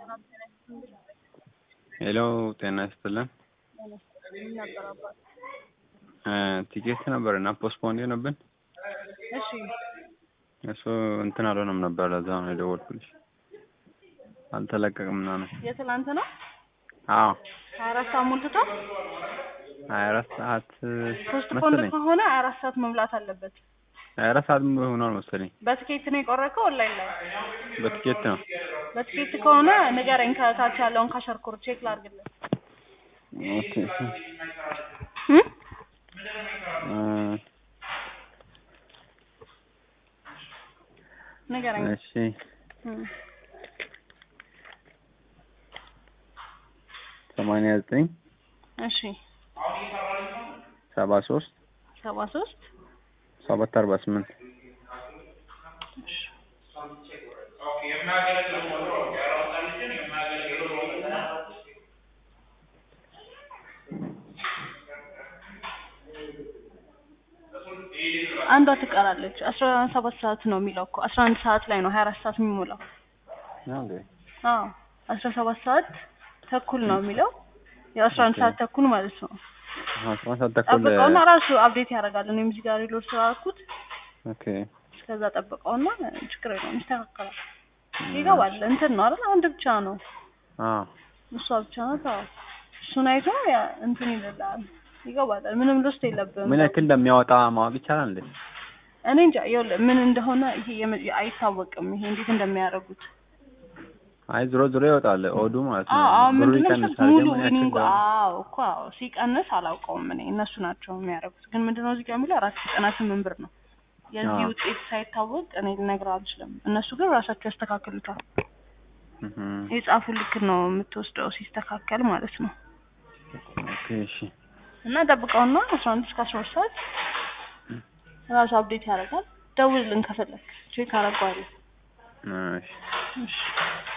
ሄሎ ጤና ይስጥልን። ቲኬት ነበር እና ፖስትፖንድ የሆነብን እሺ እሱ እንትን አልሆነም ነበር። ለዛ ነው የደወልኩልሽ። አልተለቀቅም ምናምን። የትናንት ነው አዎ ሀያ አራት ሰዓት ሞልቶታል። ሀያ አራት ሰዓት ፖስትፖንድ መሰለኝ። ከሆነ ሀያ አራት ሰዓት መሙላት አለበት። ሀያ አራት ሰዓት ሆኗል መሰለኝ። በትኬት ነው የቆረጥከው ኦንላይን ላይ? በቲኬት ነው። በትኬት ከሆነ ንገረኝ። ከታች ያለውን ካሸርኩር ቼክ ላድርግልህ። ኦኬ እ? እ፣ ንገረኝ። እሺ እ። ሰማንያ ዘጠኝ እሺ ሰባ ሶስት ሰባ ሶስት ሰባት አርባ ስምንት አንዷ ትቀራለች። አስራ ሰባት ሰዓት ነው የሚለው እኮ አስራ አንድ ሰዓት ላይ ነው ሀያ አራት ሰዓት የሚሞላው። ነው እንዴ? አዎ አስራ ሰባት ሰዓት ተኩል ነው የሚለው ያው አስራ አንድ ኦኬ። ሰዓት ተኩል ማለት ነው። አስራ አንድ ሰዓት ተኩል ጠብቀውና ራሱ አፕዴት ያደርጋል። እኔም እዚህ ጋር ሪሎድ ስላልኩት ኦኬ እስከዛ ጠብቀውና ችግር የለውም ይስተካከላል። ይገባል። እንትን ነው አይደል? አንድ ብቻ ነው አዎ እሷ ብቻ ናት። አዎ እሱን አይቶ ያ እንትን ይልላል። ይገባል። ምንም ልስት የለብህም። ምን ያክል እንደሚያወጣ ማወቅ ይቻላል እንዴ? እኔ እንጃ ይኸውልህ ምን እንደሆነ ይሄ የመ- አይታወቅም። ይሄ እንዴት እንደሚያደርጉት አይ ዞሮ ዞሮ ይወጣል ኦዱ ማለት ነው። አዎ አዎ ብሩ ምንድን ነው ይቀንሳል። ሙሉ ግን ምን ያክል ዊኒንግ እንደሆነ አዎ እኮ አዎ ሲቀንስ አላውቀውም እኔ እነሱ ናቸው የሚያደርጉት። ግን ምንድነው እዚህ ጋር የሚለው አራት ዘጠና ስምንት ብር ነው። የዚህ አዎ። ውጤት ሳይታወቅ እኔ ልነግርህ አልችልም። እነሱ ግን ራሳቸው ያስተካክሉታል። እህ የጻፉ ልክ ነው የምትወስደው ሲስተካከል ማለት ነው። ኦኬ እሺ እና ጠብቀውና አስራ አንድ እስከ አስራ ሁለት ሰዓት ራሱ አፕዴት ያደርጋል። ደውልልን ከፈለግ ቼክ አደርገዋለሁ። እሺ እሺ